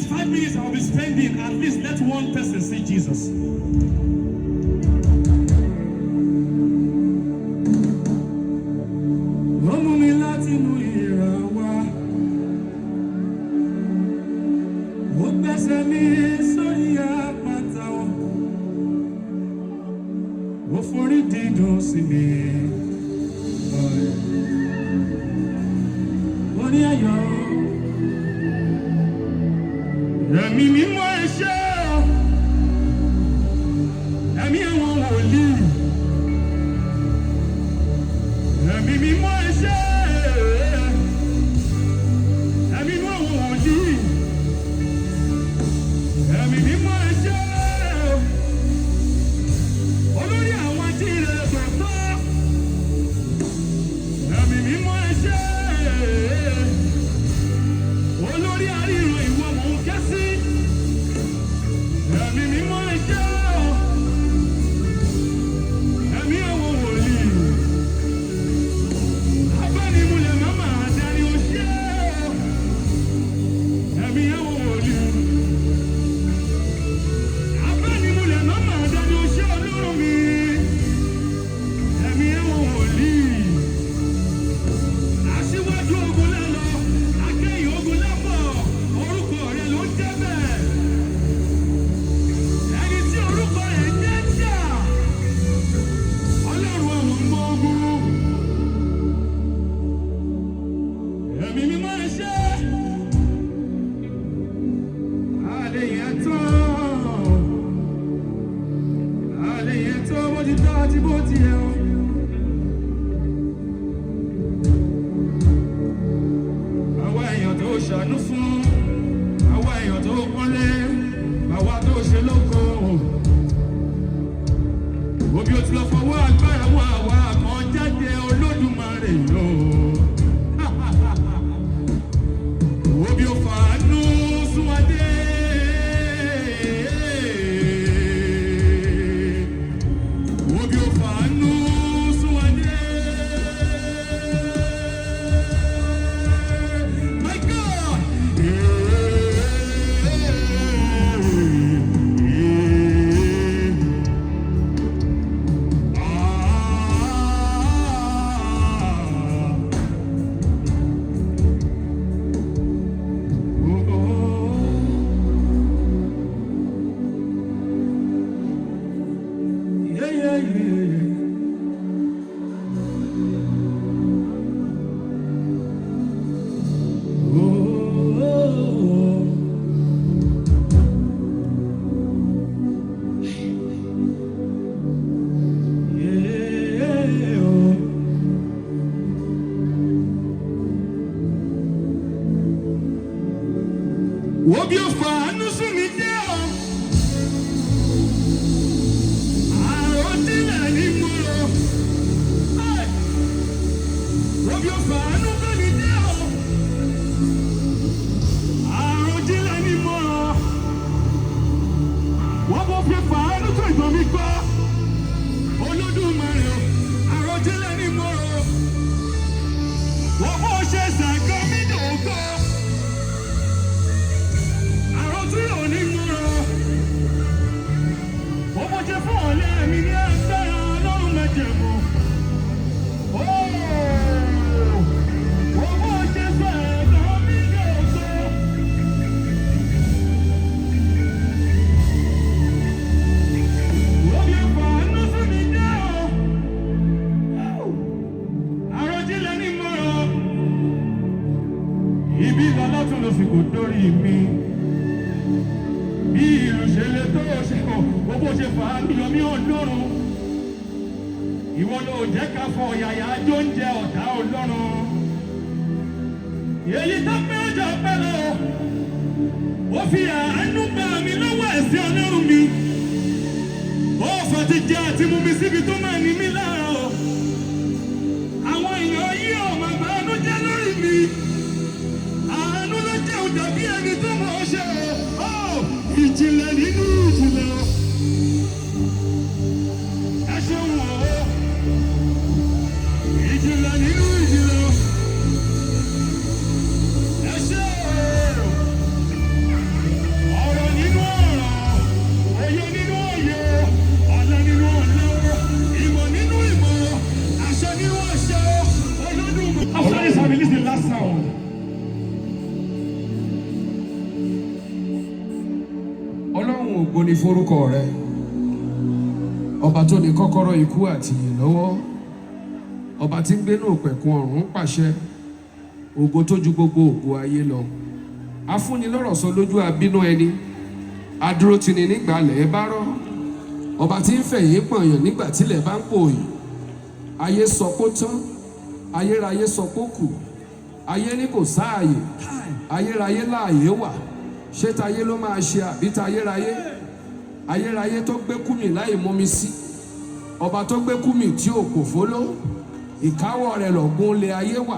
next five minutes I'll be spending, at least let one person see Jesus. Wọ́n mú mi láti inú ìrà wá. Ó gbẹ́sẹ̀ mi sórí àpáta wọn. Ó forí dídùn sí mi. Ó ní ayọ̀. Ẹ̀mí mímọ́ ẹ ṣé o. Ẹ̀mí àwọn wòlíì. Ẹ̀mí mímọ́ ẹ ṣé. Ẹ̀mí mímọ́ àwọn wòlíì. Ẹ̀mí mímọ́ ẹ ṣé o. Olórí àwọn ajíire tòótọ́. Ẹ̀mí mímọ́ ẹ ṣé. Olórí àríran ìwọ mò ń ké sí. Ẹ̀mí mímọ́ ẹ ṣé o. Ẹ̀mí àwọn wòlíì. Abánimúlẹ̀ màmá àdáni ó ṣé o. Ẹ̀mí àwọn wòlíì. Abánimúlẹ̀ màmá àdáni ó ṣé Ọlọ́run mi. Ẹ̀mí àwọn wòlíì. Aṣíwájú ogun lálọ, akẹ́yìn ogun lábọ̀, orúkọ rẹ̀ ló ń jẹ́ bẹ́ẹ̀. Ẹni tí orúkọ rẹ̀ jẹ́ jà, Ọlọ́run àwọn ọmọ ogun. Ẹ̀mí mímọ́ ẹ ṣé. Àlè yẹn tán. Àlè yẹn tán bó ti tọ́ àti bó ti yẹ o. àwa èèyàn tó ṣàánú fún àwa èèyàn tó pọ́nlé àwa tó ṣe lóko òbí o ti lọ fọwọ́ agbára wọn àwa kan jáde olódùmarè lò òbí o fàánú súnwádé òbí o fàánú súnwádé. My God! Yeah, yeah, yeah. Obi ọ̀fà àánú sùn mí jẹ́ ọ́. Àròdílẹ̀ ni mo rò. Obi ọ̀fà àánú bẹ́ mi jẹ́ ọ́. Àròdílẹ̀ ni mo rò. Wọ́n bó fi fàánú tó ìgbọ̀n mi gbọ́. Olódùmarè o, àròdílẹ̀ ni mo rò. Wọ́n bó ṣe ṣàgọ́ mi dòótọ́. Àròdílẹ̀ ò ní mo rò. Wọ́n bó ṣe fún ọ̀lẹ́ mi ní agbára ọlọ́run mẹ́jẹ̀mú. Wọ́n bó ṣe ṣàgọ́ mi dòótọ́. Obi ọ̀fà àánú fún mi jẹ́ ọ́. Àròjinlẹ̀ ni mo rò. Ibi ìlọ́lá tún lọ sí kò dórí mi. Bí ìlú ṣe lè tó ṣe kọ̀, bó bó ṣe fà á yọ mí ọlọ́run. Ìwọ ló jẹ́ ká fọ yàyà ajó ń jẹ ọ̀tá ọlọ́run. Èyí tó pé ọjọ́ pẹ́ lọ. Ó fi àánú gbà mí lọ́wọ́ ẹ̀sìn ọlọ́run mi. Ó fà ti jẹ àti mú mi síbi tó máa ní mí lára o. Àwọn èèyàn yìí ò máa bá àánú jẹ́ lórí mi. Àánú ló jẹun dàbí ẹni tó mọ̀ ọ́ ṣe o. Ó ìjìnlẹ̀ nínú ìjìnlẹ̀ o. Ẹ ṣeun o. Ìjìnlẹ̀ nínú ìjìnlẹ̀ o. Ẹ ṣe o. ògo ni forúkọ rẹ ọba tó ní kọ́kọ́rọ́ ikú àti ìyè lọ́wọ́ ọba tí ń gbénú òpẹ̀kun ọ̀run pàṣẹ ògo tó ju gbogbo ògo ayé lọ afúnilọ́rọ̀ sọ lójú abínú ẹni adúró tini nígbà lẹ̀ bá rọ́ ọba tí ń fẹ̀yìn pọ̀nyàn nígbà tílẹ̀ bá ń pòòyì ayé sọ pé ó tán ayérayé sọ pé ó kù ayé ní kò sáàyè ayérayé láàyè wà ṣé tayé ló máa ṣe àbí tayérayé ayérayé tó gbé kúmi láì mọmi sí ọba tó gbé kúmi tí ò kò fóló ìkáwọ́ rẹ̀ lọ̀gbun lé ayé wà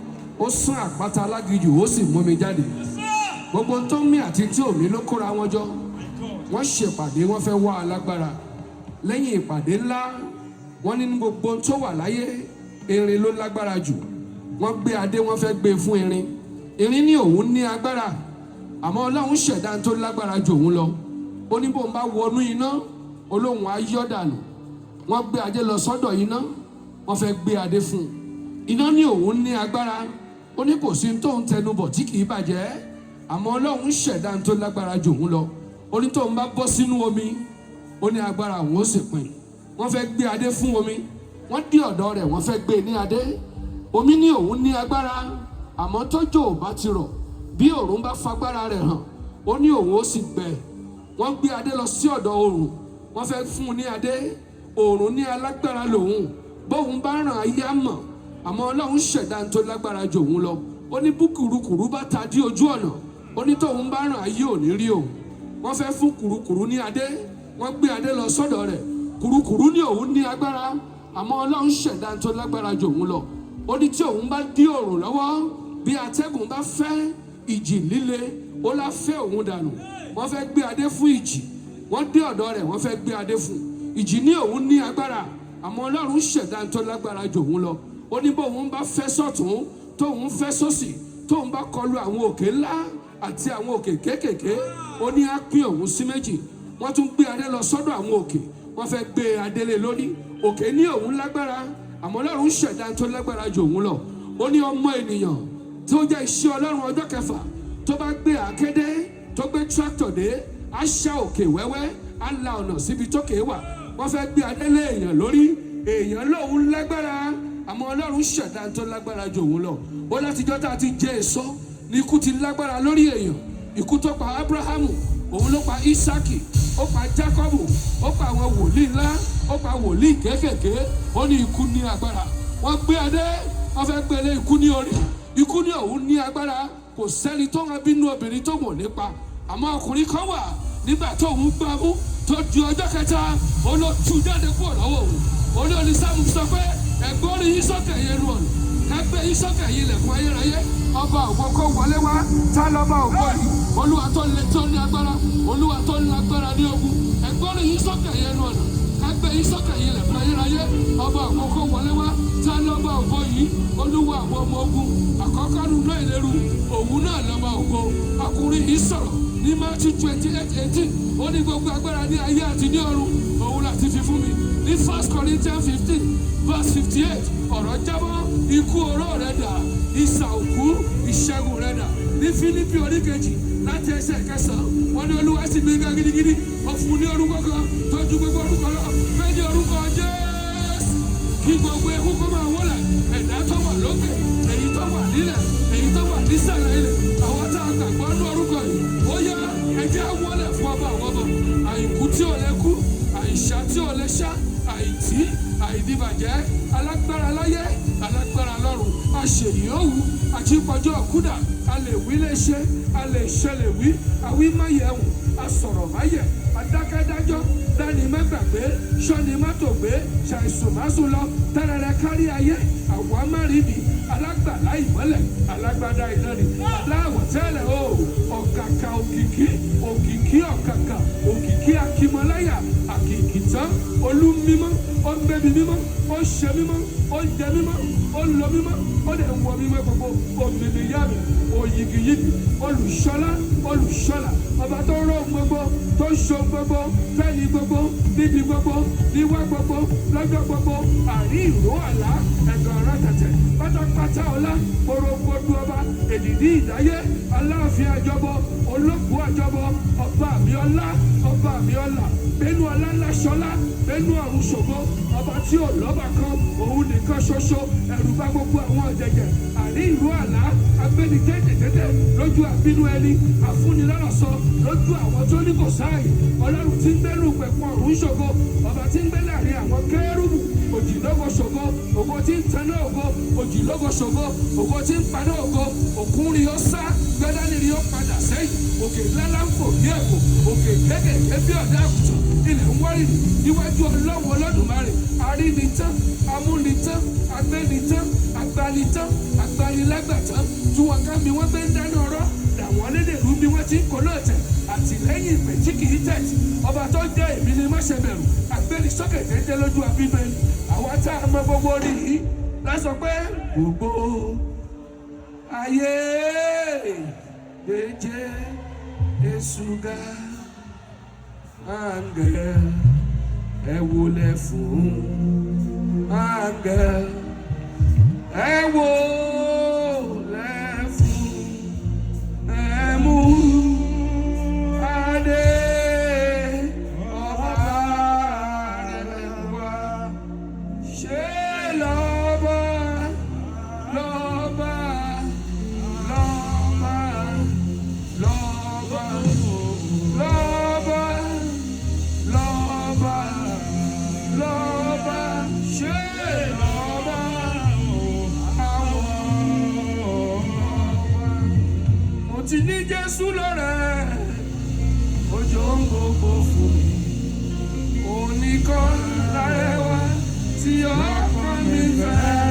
ó sún àpáta alágijù ó sì mú mi jáde gbogbo tó mí àti tí òmí ló kóra wọn jọ wọ́n ṣèpàdé wọ́n fẹ́ wá alágbára lẹ́yìn ìpàdé ńlá wọ́n ní ní gbogbo tó wà láyé erin ló lágbára jù wọ́n gbé adé wọ́n fẹ́ gbé fún erin erin ní òun ní agbára àmọ́ ọlọ́run ṣẹ̀dá tó lágbára jù òun lọ ó ní bóun bá wọnú iná olóhùn á yọ́ dànù wọ́n gbé adé lọ sọ́dọ̀ iná wọ́n fẹ́ gbé adé fún un iná ní òun ní agbára ó ní kò sí tóun tẹnu bọ̀ tí kì í bàjẹ́ àmọ́ ọlọ́run ṣẹ̀dá tó lágbára jù òun lọ ó ní tóun bá bọ́ sínú omi ó ní agbára òun ó sì pin wọ́n fẹ́ gbé adé fún omi wọ́n dí ọ̀dọ̀ rẹ̀ wọ́n fẹ́ gbé ní adé omi ní òun ní agbára àmọ́ tójò ò bá ti rọ̀ bí òòrùn bá fagbára rẹ̀ hàn ó ní òun ó sì gbẹ wọ́n gbé adé lọ sí ọ̀dọ̀ òòrùn wọ́n fẹ́ fún un ní adé òòrùn ní alágbára lòun bóun bá ràn ayé á mọ̀ àmọ́ ọlọ́run ṣẹ̀dá tó lágbára jù òun lọ ó ní bú kùrukùru bá ta dí ojú ọ̀nà ó ní tóun bá ràn ayé ò ní rí òun wọ́n fẹ́ fún kùrukùru ní adé wọ́n gbé adé lọ sọ́dọ̀ rẹ̀ kùrukùru ní òun ní agbára àmọ́ ọlọ́run ṣẹ̀dá tó lágbára jù òun lọ ó ní tí òun bá dí òòrùn lọ́wọ́ bí atẹ́gùn bá fẹ́ ìjì líle ó lá fẹ́ òun dànù wọ́n fẹ́ gbé adé fún ìjì wọ́n dé ọ̀dọ̀ rẹ̀ wọ́n fẹ́ gbé adé fún ìjì ní òun ní agbára àmọ́ ọlọ́run ṣẹ̀dá tó lágbára jù òun lọ ó ní bóun bá fẹ́ sọ̀tún tóun fẹ́ sósì tóun bá kọlu àwọn òkè ńlá àti àwọn òkè kéékèèké ó ní á pín òun sí méjì wọ́n tún gbé adé lọ sọ́dọ̀ àwọn òkè wọ́n fẹ́ gbé adé lé lórí òkè ní òun lágbára àmọ́ ọlọ́run ṣẹ̀dá tó lágbára jù òun lọ ó ní ọmọ ènìyàn tó jẹ́ iṣẹ́ ọlọ́run ọjọ́ kẹfà tó bá gbé àkédé tó gbé tractor dé á ṣá òkè wẹ́wẹ́ á la ọ̀nà síbi tókè wà wọ́n fẹ́ gbé adé lé èèyàn lórí èèyàn lóun lágbára àmọ́ ọlọ́run ṣẹ̀dá tó lágbára jù òun lọ ó látijọ́ tá a ti jẹ èso ní ikú ti lágbára lórí èèyàn ikú tó pa abrahamu òun ló pa isaki ó pa jacobu ó pa àwọn wòlíì ńlá ó pa wòlíì kéékèèké ó ní ikú ní agbára wọ́n gbé adé wọ́n fẹ́ gbé lé ikú ní orí ikú ní òun ní agbára kò sẹ́ni tó ń bínú obìnrin tó wò nípa àmọ́ ọkùnrin kan wà nígbà tó ń gbá mú tó di ọjọ́ kẹta ó lọ tú jáde kúrò lọ́wọ́ òun ó ní onísàmù sọ pé ẹ̀gbọ́n orí yín sókè yẹn lu ọ̀nà ẹgbẹ́ yín sókè yìí lẹ̀kùn ayérayé ọba ògbó kó wọlé wá tá lọ́ba ògbó yìí olúwa tó lè tó ní agbára olúwa tó ní agbára ní ogun ẹ̀gbọ́n orí yín sókè yẹn lu ọ̀nà ẹgbẹ́ yín sókè yìí lẹ̀kùn ayérayé ọba ògbó kó wọlé wá tá lọ́ba ògbó yìí olúwa àwọn ọmọ ogun àkọ́kọ́ nínú ìléru òun náà lọ́ba ògbó ọkùnrin yìí sọ̀rọ̀ ní Matthew twenty eight eighteen ó ní gbogbo agbára ní ayé àti ní ọ̀run òun láti fi fún mi ní first Corinthians fifteen verse fifty eight ọ̀rọ̀ jábọ́ ikú oró rẹ̀ dà ìsà òkú ìṣẹ́gun rẹ̀ dà ní Fílípì oríkejì láti ẹsẹ̀ kẹsàn-án wọ́n ní olúwa sì gbé ga gidigidi ó fún un ní orúkọ kan tó ju gbogbo orúkọ lọ bẹ́ẹ̀ ni orúkọ Jésù kí gbogbo ewu kó máa wọlé ẹ̀dá tó wà lókè èyí tó wà nílẹ̀ èyí tó wà nísàlẹ̀ ilẹ̀ àwọn tá a gbàgbọ́ ní orúkọ yìí ó yá ẹjẹ́ wọlé fún ọba àwọn ọmọ àìkú tí ò lè kú àìsà tí ò lè ṣá àìtí àìdíbàjẹ́ alágbára láyé alágbára lọ́run àṣèyí òwú àjípọ̀jọ́ kúdà a lè wí lè ṣe a lè ṣe lè wí àwí má yẹ wù asọ̀rọ̀ má yẹ adákẹ́dájọ́ dání má gbàgbé sọ́ni má tó gbé ṣàìsùn má sùn lọ tẹ́rẹ̀rẹ̀ kárí ayé àwa má rí bi alágbàlá ìmọ́lẹ̀ alágbádá iná ni aláwọ̀ tẹ́lẹ̀ o ọ̀kàkà òkìkí òkìkí ọ̀kàkà òkìkí akímọ́láyà àkìkì tán olú mímọ́ ó ń gbẹ́bi mímọ́ ó ń ṣe mímọ́ ó ń jẹ mímọ́ ó ó lọ mímọ́ ó lè wọ mímọ́ gbogbo òmìnira mi òyìgìyìgì olùṣọ́lá olùṣọ́lá ọba tó rọ gbogbo tó ṣo gbogbo fẹ́yìn gbogbo níbi gbogbo níwá gbogbo lọ́jọ́ gbogbo àrí ìró àlá ẹ̀gàn ọ̀rọ̀ tẹ̀tẹ̀ pátápátá ọlá gbòrògbòdú ọba èdìdí ìdáyé aláàfin àjọbọ olóògùn àjọbọ ọba mi ọlá ọba mi ọlá bẹnu ọlá ńlá ṣọlá bẹnu ọ̀run ṣògo ọba tí ò lọ́ba kan òun nìkan ṣoṣo ẹ̀rù bá gbogbo àwọn ọ̀jẹ̀jẹ̀ àrí ìró àlá agbẹ́ni tètè lójú àbínú ẹni àfúnilọ́rọ̀ sọ lójú àwọn tó ní kò sáàyè ọlọ́run tí ń gbẹ́nu pẹ̀pọ̀ ọ̀run ṣògo ọba tí ń gbé láàrin àwọn kẹ́rùbù òjìlógo ṣògo ògo tí ń taná ògo òjìlógo ṣògo ògo tí ń paná ògo òkun rí ó sá gbẹ́dánì rí ó padà sẹ́yìn òkè ńláńlá ń fò bí ẹ̀kọ́ òkè kékèké bí ọ̀dà àgùntàn ilẹ̀ ń wárìrì níwájú ọlọ́run olódùmarè arínitán amúnitán agbẹ́nitán agbanitán agbanilágbàtán tí wọn ká mi wọ́n gbé ń dáná ọ̀rọ̀ làwọn lédèrú bí wọ́n ti ń kó lóòtẹ̀ àtìlẹ́yìn ìpè tí kì í tẹ̀tì ọba tó jẹ́ èmi ni má ṣe bẹ̀rù àgbẹ̀ni sókè déédé lójú àbíbẹ̀ àwa tá a mọ gbogbo rí i lásọ pé gbogbo ayé èjé èsùgà àǹgẹ̀ ẹ wọlé fún àǹgẹ̀ ẹ wọlé fún ẹ mú adé ọba rẹ̀ wá ṣe lọ́ba lọ́ba lọ́ba lọ́ba lọ́ba lọ́ba lọ́ba ṣe lọ́ba àwọn ọba. mo ti ní Jésù lọ́rẹ̀ ojú ń gbogbo fún mi oníkan lárẹwà tí ọkàn mi fẹ́.